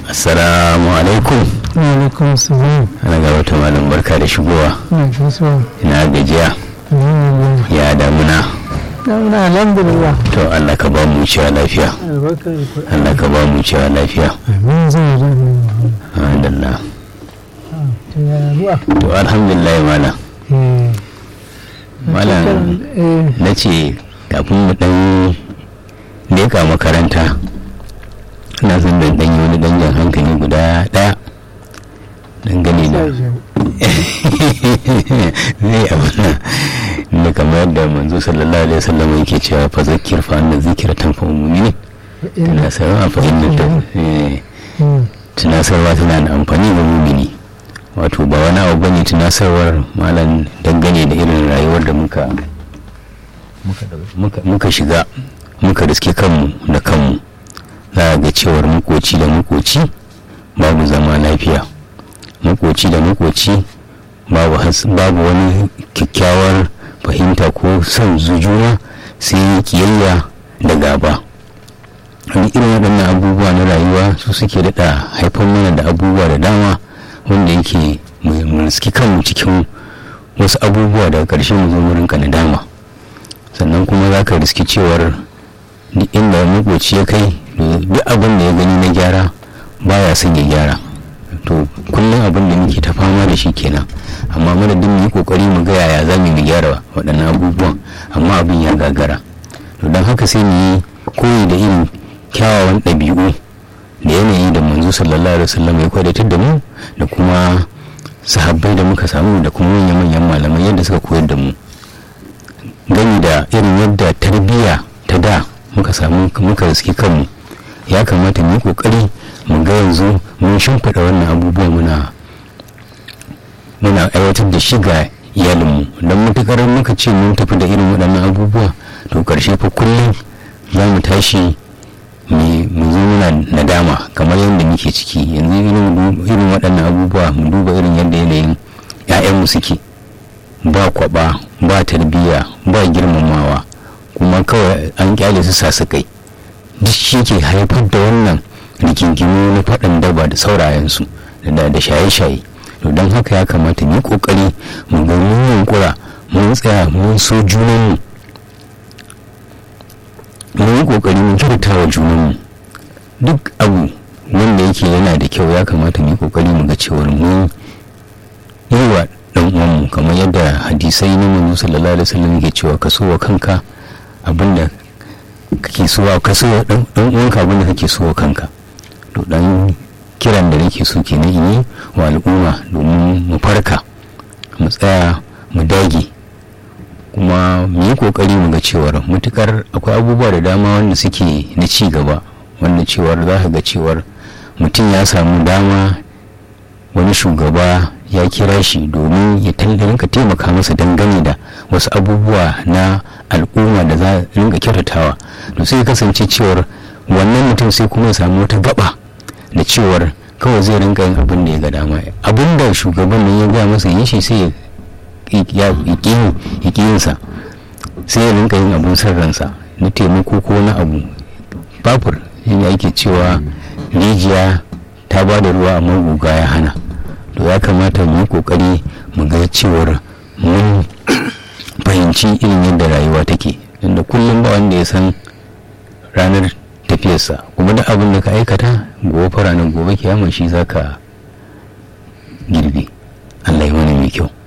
assalamu alaikum alaikum salam ana ga wata malam barka da shigowa na gaisuwa ina gajiya alhamdulillah ya damuna na alhamdulillah to allah ka ba mu cewa lafiya albarkar ku allah ka ba mu cewa lafiya amin zai da mu alhamdulillah to ya ruwa to alhamdulillah malam eh malam eh na ce kafin mu dan leka makaranta ina son dan dan yi wani danjan hankali guda daya dangane da zai abuna da kamar yadda manzo sallallahu alaihi wasallam yake cewa fa zakir fa anna zikra tanfa mu'minin tunasarwa fa inna ta eh, tunasarwa tana da amfani ga mumini wato ba wani abu bane tunasarwar malam dangane da irin rayuwar da muka muka- muka shiga muka riske kanmu da kanmu za a ga cewar makoci da makoci babu zama lafiya makoci da makoci babu has- babu wani kyakkyawar fahimta ko son juna sai kiyayya da gaba wani irin waɗannan abubuwa na rayuwa su suke daɗa haifar mana da abubuwa da dama wanda yake mu mu riski kanmu cikin wasu abubuwa daga ƙarshe mu zo mu rinka nadama sannan kuma za ka riski cewar duk inda makoci ya kai duk abin da ya gani na gyara baya son ya gyara to kullum abin da muke ta fama da shi kenan amma madadin mu yi kokari mu ga yaya za mu yi gyara waɗannan abubuwan amma abin ya gagara to don haka sai mu yi koyi da irin kyawawan ɗabi'u da yanayi da manzo sallallahu alaihi wasallam ya kwadatar da mu da kuma sahabbai da muka samu da kuma manyan malamai yadda suka koyar da mu gani da irin yadda tarbiyya ta da muka samu muka riski kanmu ya kamata mu yi kokari mu ga yanzu mun shimfiɗa wannan abubuwa muna muna aiwatar da shi ga iyalinmu don matukar muka ce mun tafi da irin waɗannan abubuwa to ƙarshe fa kullum za mu tashi mu zo muna nadama kamar yadda muke ciki yanzu irin waɗannan abubuwa mu duba irin yadda yanayin 'ya'yanmu suke ba kwaba ba tarbiyya ba girmamawa kuma kawai an kyale su sasu kai duk shi ke haifar da wannan rigingimu na faɗan daba da saurayensu da shaye-shaye to don haka ya kamata mu kokari mu ga mun yunkura mun tsaya mun so junanmu mun yi kokari mun kyauta wa junanmu duk abu wanda yake yana da kyau ya kamata mu yi kokari mu ga cewar mun yi wa dan uwanmu kamar yadda hadisai na manzo sallallahu alaihi wasallam yake cewa ka so wa kanka abinda kake so wa ka so wa dan uwanka abinda kake so wa kanka to dan kiran da nake so ke yi wa al'umma domin mu farka mu tsaya mu dage kuma mu yi kokari mu ga cewar mutukar akwai abubuwa da dama wanda suke na ci gaba wanda cewar za ka ga cewar mutum ya samu dama wani shugaba ya kira shi domin ya rinka taimaka masa dangane da wasu abubuwa na al'umma da za a rinka kyautatawa to sai kasance cewar wannan mutum sai kuma ya samu wata gaba da cewar kawai zai rinka yin abin da ya ga dama abin da shugaban nan ya gaya masa yi shi sai ya ƙi yinsa sai ya rinka yin abin sarransa na taimako ko na abu babur yin ake cewa rijiya ta ba da ruwa amma guga ya hana to ya kamata mu yi kokari mu ga cewar mun fahimci irin yadda rayuwa take inda kullum ba wanda ya san ranar tafiyarsa kuma duk abin da ka aikata gobe fara nan gobe kiyama shi za ka girbe allah yi mana mai kyau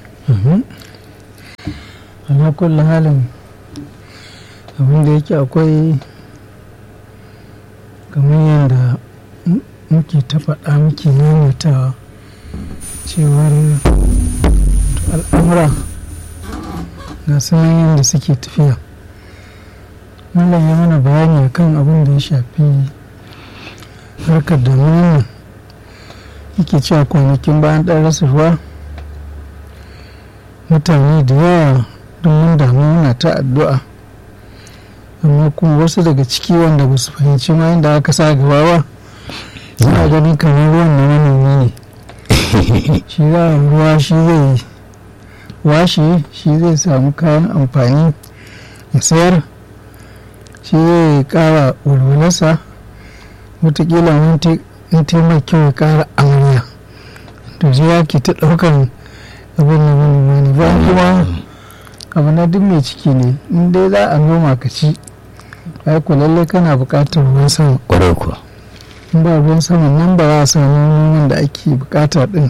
ala kulli halin abin da yake akwai kamar yadda muke ta faɗa muke maimaitawa cewar al'amura ga sanan yadda suke tafiya Malam ya mana bayani akan abin da ya shafi harkar damunan nan yake cewa kwanakin bayan ɗan rasa ruwa mutane da yawa don mun damu muna ta addu'a amma kuma wasu daga ciki wanda ba su fahimci ma inda aka sa gaba ba suna ganin kamar ruwan na manomi ne shi za a ruwa shi zai washe shi zai samu kayan amfani ya sayar shi zai kara walwalarsa watakila in taimaka kyau ya kara amarya to sai ya ke ta ɗaukar abin da manoma ne ba kuma abu na duk mai ciki ne in dai za a noma ka ci ai ku lallai kana buƙatar ruwan sama kwarai kuwa in ba ruwan sama nan ba za a samu noman da ake buƙata ɗin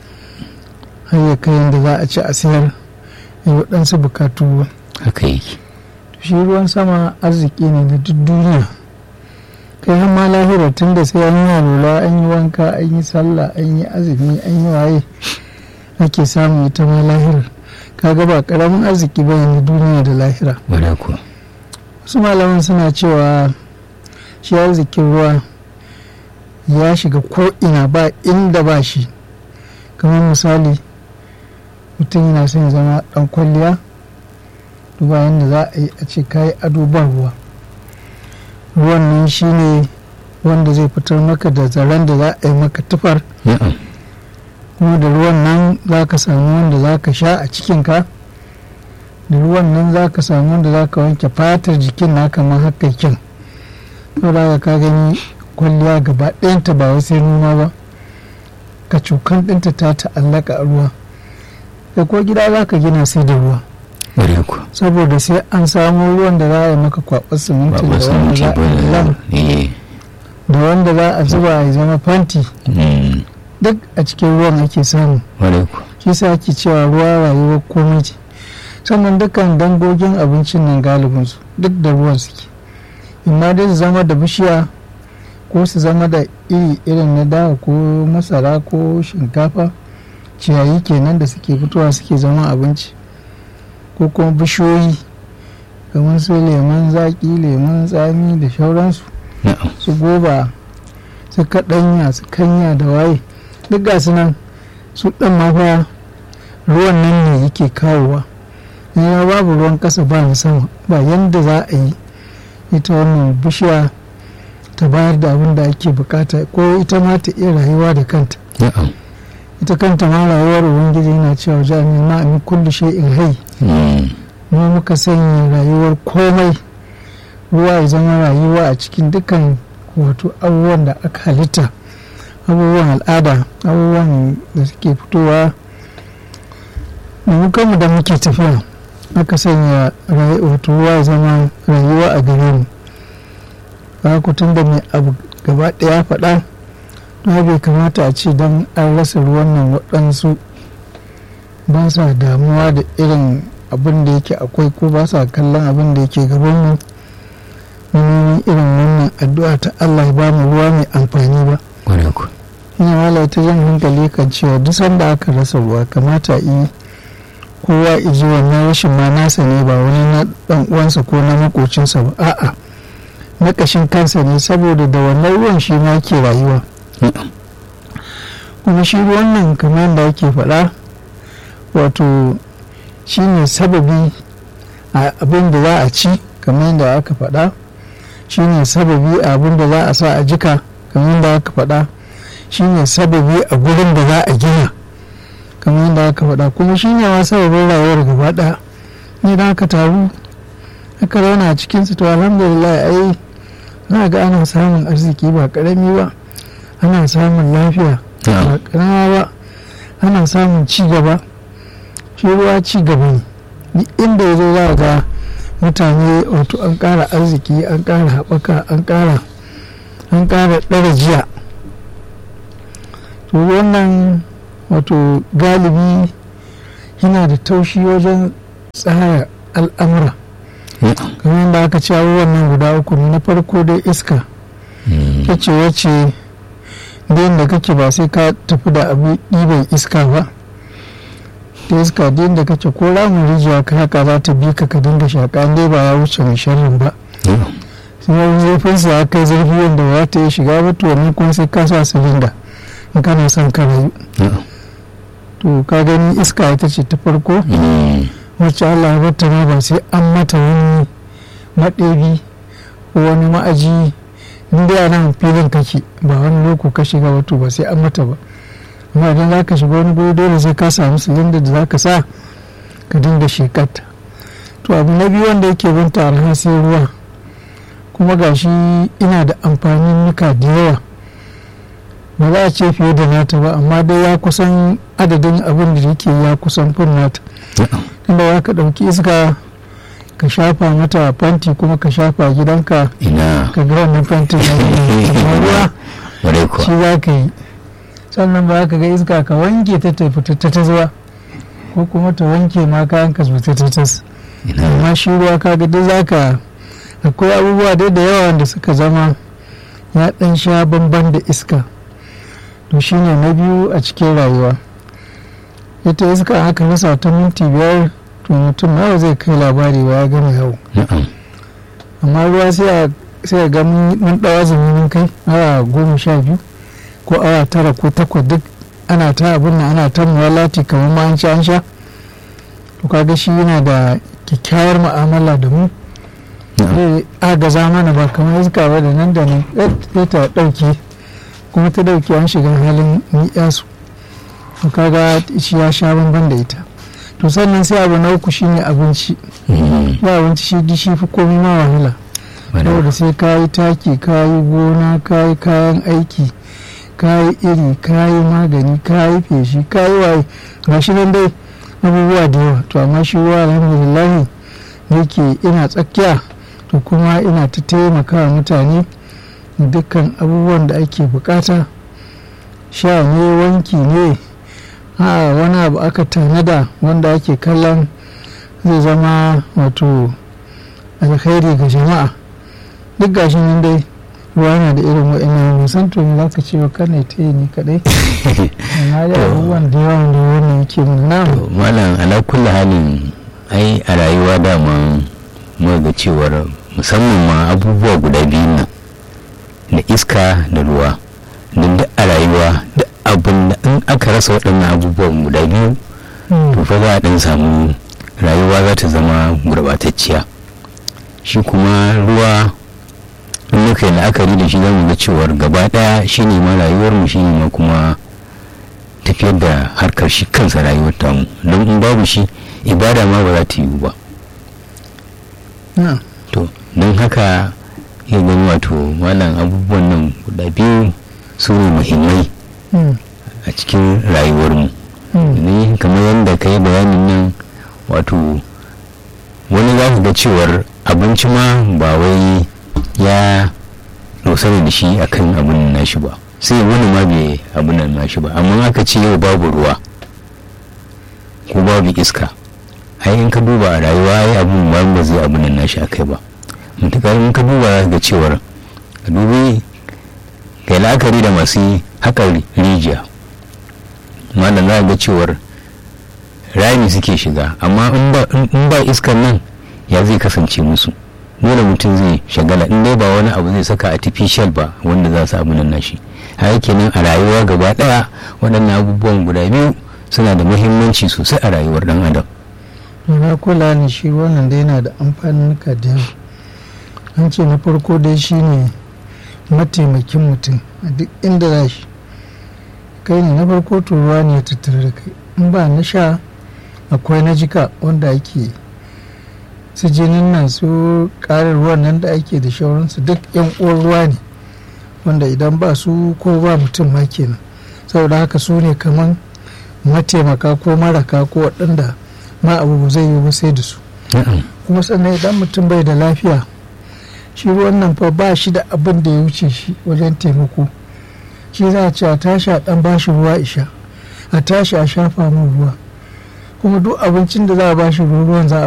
har ya kai yadda za a ci a sayar ya waɗansu buƙatu ba haka yake shi ruwan sama arziki ne na duk duniya kai har ma lahira tun da sai an yi alula an yi wanka an yi sallah an yi azumi an yi waye ake samu ita ma lahira kaga ba karamin arziki ba na duniya da lahira kwarai kuwa wasu malaman suna cewa shi arzikin ruwa ya shiga ko'ina ba inda ba shi kamar misali mutum yana son ya zama dan kwalliya duba yadda za a yi a ce kayi ado ba ruwa ruwan nan shi ne wanda zai fitar maka da zaren da za a yi maka tufar na'am kuma da ruwan nan za ka samu wanda za ka sha a cikinka da ruwan nan za ka samu wanda za ka wanke fatar jikin na kamar haka kyan saboda ka gani kwalliya gaba ɗayanta ba wai sai noma ba ka cukan ɗinta ta ta'allaka a ruwa da ko gida za ka gina sai da ruwa kwarai kuwa saboda sai an samu ruwan da za a yi maka kwaɓar siminti ba ba da san wanda ce za ba a yi da lam eh da wanda za a zuba ya zama fanti mm, duk a cikin ruwan ake samu kwarai kuwa shi sa ake cewa ruwa rayuwar komai ce sannan dukkan dangogin abincin nan galibinsu duk da ruwan suke imma dai su zama da bishiya ko su zama da iri irin na dawa ko masara ko shinkafa ciyayi kenan da suke fitowa suke zama abinci ko kuma bishiyoyi kamar su lemon zaƙi lemon tsami da shauransu na'am su goba su kaɗanya su kanya da waye duk ga su nan su ɗan mafa ruwan nan ne yake kawowa ya babu ruwan ƙasa ba na sama ba yadda za a yi ita wannan bishiya ta bayar da abin da ake bukata ko ita ma ta iya rayuwa da kanta na'am ita kanta ma rayuwar ubangiji yana cewa jami'in ma min kulli shay'in hai mm, mu muka sanya rayuwar komai ruwa ya zama rayuwa a cikin dukkan wato abubuwan da aka halitta abubuwan al'ada abubuwan da suke fitowa da mu kanmu da muke tafiya aka sanya rayu- wato ruwa ya zama rayuwa a gare mu ba ku tun da mai abu gaba ɗaya faɗa na bai kamata a ce don an rasa ruwan nan waɗansu ba sa damuwa da irin abin da yake akwai ko ba sa kallon abin da yake gabanmu neman irin wannan addu'a ta Allah ya ba mu ruwa mai amfani ba kwarai kuwa ina wala ta jan hankali kan cewa duk sanda aka rasa ruwa kamata yi kowa iji wannan rashin ma nasa ne ba wani na dan uwansa ko na makocinsa ba a'a na kashin kansa ne saboda da wannan ruwan shi ma ke rayuwa na'am kuma shi ruwan nan kamar yadda ake faɗa wato shi ne sababi a abin da za a ci kamar yadda aka faɗa shi ne sababi a abin da za a sa a jika kamar yadda aka faɗa shi ne sababi a gurin da za a gina kamar yadda aka faɗa kuma shi ne ma sababin rayuwar gaba ɗaya ne da aka taru aka zauna a cikinsu to alhamdulillah ai za ga ana samun arziki ba ƙarami ba ana samun lafiya ba na'am ƙarama ba ana samun ci gaba shi ruwa ci gaba ne duk inda ya zo za a ga mutane wato an ƙara arziki an ƙara haɓaka an ƙara an ƙara ɗara jiya to wannan wato galibi yana da taushi wajen tsara al'amura na'am kamar yadda aka ce abubuwan nan guda uku ne na farko dai iska mm, ta ce wacce da da kake ba sai ka tafi da abu ɗiban iska ba da iska da da kake ko ramin rijiya ka haka za ta bi ka ka dinga shaƙa dai ba ya wuce mai sharrin ba na'am sai wani zurfin sa ya kai zurfi wanda ba ta yi shiga ba to wannan kuma sai ka sa silinda in kana son ka rayu na'am to ka gani iska ita ce ta farko mm, wacce Allah ya bata ma ba sai an mata wani maɗebi ko wani ma'aji in dai a nan filin kake ba wani loko ka shiga wato ba sai an mata ba amma idan za ka shiga wani guri dole sai ka samu silinda da za ka sa ka dinga shekarta to abu na biyu wanda yake binta arha sai ruwa kuma gashi ina da amfanin nuka da yawa ba za a ce fiye da nata ba amma dai ya kusan adadin abin da yake ya kusan fin nata inda za ka ɗauki iska ka shafa mata fanti kuma ka shafa gidanka ina ka ga wannan fantin na amma ruwa ware kuwa shi za ka yi sannan ba ka ga iska ka wanke ta tafi ta ta zuwa ko kuma ta wanke ma kayan ka su ta ta tas ina amma shi ruwa ka ga duk za ka akwai abubuwa dai da yawa wanda suka zama ya dan sha bamban da iska to shine na biyu a cikin rayuwa ita iska aka rasa ta minti biyar to mutum nawa zai kai labari ba ya gama yawo na'am amma ruwa sai a sai a ga mun mun dawa zamanin kai awa goma sha biyu ko awa tara ko takwas duk ana ta abin nan ana ta muwalati kamar ma an sha an sha to kaga shi yana da kyakkyawar mu'amala da mu na'am zai agaza mana ba kamar iska ba da nan da nan sai ta dauke kuma ta dauke an shiga halin ni'yasu to kaga shi ya sha bamban da ita to sannan sai abu na uku shine abinci Mm, ba abinci shi di shi fi komai ma wahala ware saboda kuwa. sai ka yi taki ka yi gona ka yi kayan aiki ka yi iri ka yi magani ka yi feshi ka yi waye ga shi nan dai abubuwa da yawa to amma shi ruwa alhamdulillah yake ina tsakiya to kuma ina ta taimaka wa mutane dukkan abubuwan da ake bukata sha ne wanki ne a wani abu aka tanada wanda ake kallon zai zama wato alkhairi ga jama'a duk gashin nan dai ruwa na da irin wa'ina musan to me za ka ce wa kana ta yi ni kadai amma da abubuwan da yawa da wannan yake mun na To, malam ala kulli halin ai a rayuwa dama muka ga cewar musamman ma abubuwa guda biyu nan da iska da ruwa don duk a rayuwa duk abin da in aka rasa waɗannan abubuwan guda biyu to fa za a ɗan samu rayuwa za ta zama gurɓatacciya shi kuma ruwa in muka yi la'akari da shi zamu ga cewar gaba ɗaya shi ne ma rayuwarmu shi ne ma kuma tafiyar da harkar shi kansa rayuwar tamu don in babu shi ibada ma ba za ta yiwu ba na to don haka ya gani wato malam abubuwan nan guda biyu su ne muhimmai mm, a cikin rayuwarmu mm, ne kamar yadda ka yi bayanin nan wato wani za ka ga cewar abinci ma ba wai ya dosana da shi akan abin nashi ba sai wani ma bai abin nan nashi ba amma aka ce yau babu ruwa ko babu iska ai in ka duba a rayuwa ai abin ba ba zai abin nan nashi akai ba mutukar in ka duba za ka ga cewar ka dubi kai la'akari da masu haƙar rijiya malam za ga cewar rami suke shiga amma in ba- in ba iskar nan ya zai kasance musu dole mutum zai shagala in dai ba wani abu zai saka artificial ba wanda za su abu nan nashi haka kenan a rayuwa gaba daya waɗannan abubuwan guda biyu suna da muhimmanci sosai a rayuwar dan adam na kula ne shi wannan dai yana da amfanin da yawa an ce na farko dai shi ne mataimakin mutum a duk inda za shi kai ne na farko to ruwa ne ya tattare da kai in ba na sha akwai na jika wanda ake su jinin nan su ƙarin ruwan nan da ake da shauransu duk yan uwan ruwa ne wanda idan ba su ko ba mutum ma kenan saboda haka su ne kaman mataimaka ko maraka ko waɗanda ma abu ba zai yi ba sai da su na'am kuma sannan idan mutum bai da lafiya shi ruwan nan fa ba shi da abin da ya wuce shi wajen taimako shi za a ce a tashi a ɗan bashi ruwa isha a tashi a shafa min ruwa kuma duk abincin da za a bashi ruwan za a